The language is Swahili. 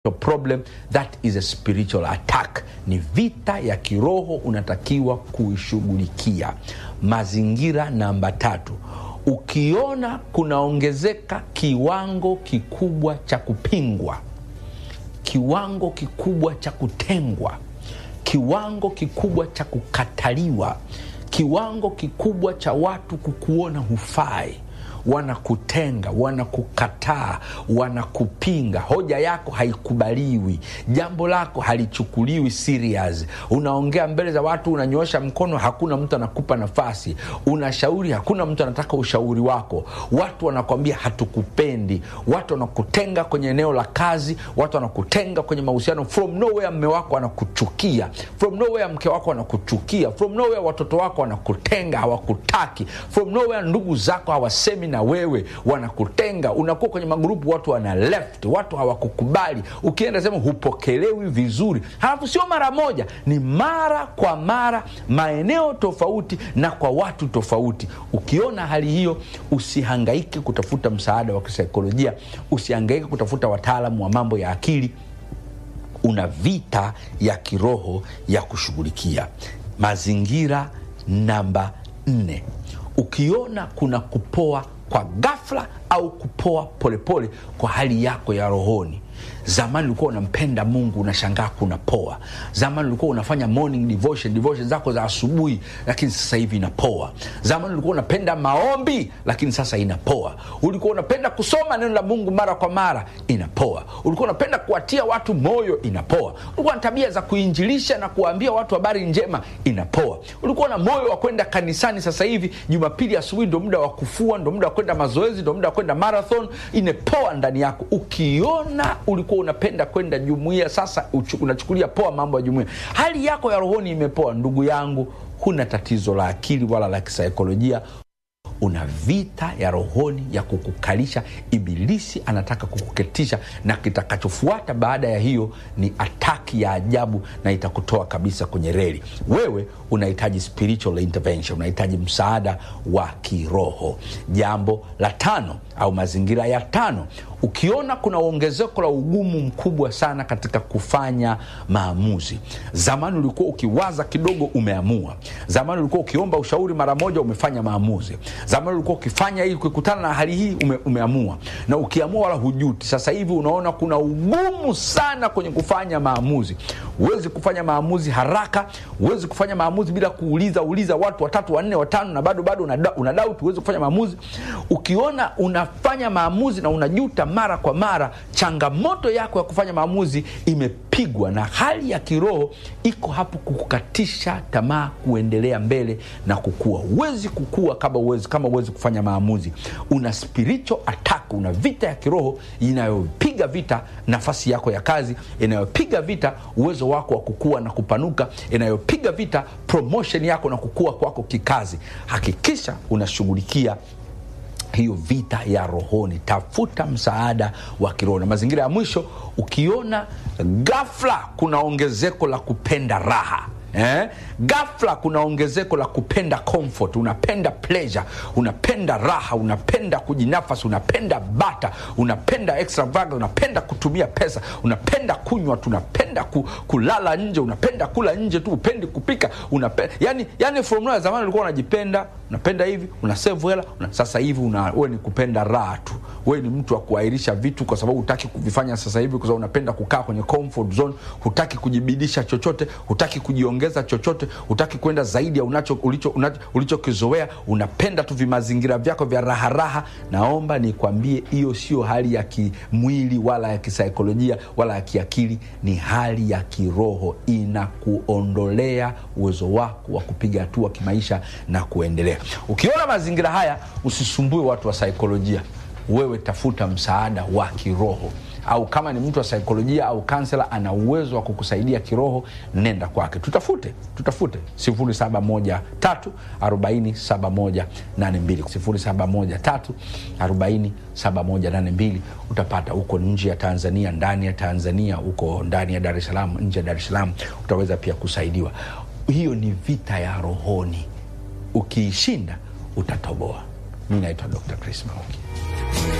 problem that is a spiritual attack ni vita ya kiroho unatakiwa kuishughulikia mazingira namba tatu ukiona kunaongezeka kiwango kikubwa cha kupingwa kiwango kikubwa cha kutengwa kiwango kikubwa cha kukataliwa kiwango kikubwa cha watu kukuona hufai wanakutenga wanakukataa wanakupinga hoja yako haikubaliwi jambo lako halichukuliwi serious unaongea mbele za watu unanyoosha mkono hakuna mtu anakupa nafasi unashauri hakuna mtu anataka ushauri wako watu wanakwambia hatukupendi watu wanakutenga kwenye eneo la kazi watu wanakutenga kwenye mahusiano from nowhere mme wako anakuchukia from nowhere mke wako anakuchukia from nowhere watoto wako wanakutenga hawakutaki from nowhere ndugu zako hawasemi na wewe wanakutenga unakuwa kwenye magrupu watu wana left watu hawakukubali ukienda sehemu hupokelewi vizuri halafu sio mara moja ni mara kwa mara maeneo tofauti na kwa watu tofauti ukiona hali hiyo usihangaike kutafuta msaada wa kisaikolojia usihangaike kutafuta wataalamu wa mambo ya akili una vita ya kiroho ya kushughulikia mazingira namba nne ukiona kuna kupoa kwa ghafla au kupoa polepole pole kwa hali yako ya rohoni zamani ulikuwa unampenda mungu unashangaa kuna poa zamani ulikuwa unafanya morning devotion devotion zako za asubuhi lakini sasa hivi inapoa zamani ulikuwa unapenda maombi lakini sasa inapoa ulikuwa unapenda kusoma neno la mungu mara kwa mara inapoa ulikuwa unapenda kuwatia watu moyo inapoa ulikuwa na tabia za kuinjilisha na kuwaambia watu habari njema inapoa ulikuwa na moyo wa kwenda kanisani sasa hivi jumapili asubuhi ndo muda wa kufua ndo muda wa kwenda mazoezi ndo muda wa kwenda marathon imepoa ndani yako ukiona ulikuwa unapenda kwenda jumuia sasa uchu, unachukulia poa mambo ya jumuia hali yako ya rohoni imepoa ndugu yangu huna tatizo la akili wala la kisaikolojia una vita ya rohoni ya kukukalisha ibilisi anataka kukuketisha na kitakachofuata baada ya hiyo ni ataki ya ajabu na itakutoa kabisa kwenye reli wewe unahitaji spiritual intervention unahitaji msaada wa kiroho jambo la tano au mazingira ya tano ukiona kuna ongezeko la ugumu mkubwa sana katika kufanya maamuzi zamani ulikuwa ukiwaza kidogo umeamua zamani ulikuwa ukiomba ushauri mara moja umefanya maamuzi zamani ulikuwa ukifanya hii ukikutana na hali hii ume, umeamua na ukiamua wala hujuti sasa hivi unaona kuna ugumu sana kwenye kufanya maamuzi huwezi kufanya maamuzi haraka huwezi kufanya maamuzi bila kuuliza uliza watu watatu wanne watano na bado bado una, una doubt huwezi kufanya maamuzi ukiona unafanya maamuzi na unajuta mara kwa mara changamoto yako ya kufanya maamuzi imepigwa na hali ya kiroho iko hapo kukukatisha tamaa kuendelea mbele na kukua huwezi kukua kama uwezi, kama uwezi kufanya maamuzi una spiritual attack una vita ya kiroho inayopiga vita nafasi yako ya kazi inayopiga vita uwezo wako wa kukua na kupanuka inayopiga vita promotion yako na kukua kwako kikazi hakikisha unashughulikia hiyo vita ya rohoni tafuta msaada wa kiroho na mazingira ya mwisho ukiona gafla kuna ongezeko la kupenda raha Eh? gafla kuna ongezeko la kupenda comfort unapenda pleasure unapenda raha unapenda kujinafasi unapenda bata unapenda extravagance unapenda kutumia pesa unapenda kunywa tu unapenda ku, kulala nje unapenda kula nje tu upendi kupika unapenda yani, yani from ya zamani ulikuwa unajipenda unapenda hivi una save hela una, sasa hivi we ni kupenda raha tu we ni mtu wa kuahirisha vitu kwa sababu hutaki kuvifanya sasa hivi kwa sababu unapenda kukaa kwenye comfort zone hutaki kujibidisha chochote hutaki kujiongeza chochote hutaki kwenda zaidi ya unacho ulichokizoea ulicho, ulicho unapenda tu vimazingira vyako vya raharaha naomba nikwambie hiyo sio hali ya kimwili wala ya kisaikolojia wala ya kiakili ni hali ya kiroho inakuondolea uwezo wako wa kupiga hatua kimaisha na kuendelea ukiona mazingira haya usisumbue watu wa saikolojia wewe tafuta msaada wa kiroho au kama ni mtu wa saikolojia au kansela ana uwezo wa kukusaidia kiroho nenda kwake tutafute tutafute 713 utapata huko nje ya tanzania ndani ya tanzania huko ndani ya dar es salaam nje ya dar es salaam utaweza pia kusaidiwa hiyo ni vita ya rohoni ukiishinda utatoboa mi naitwa dr chris mauki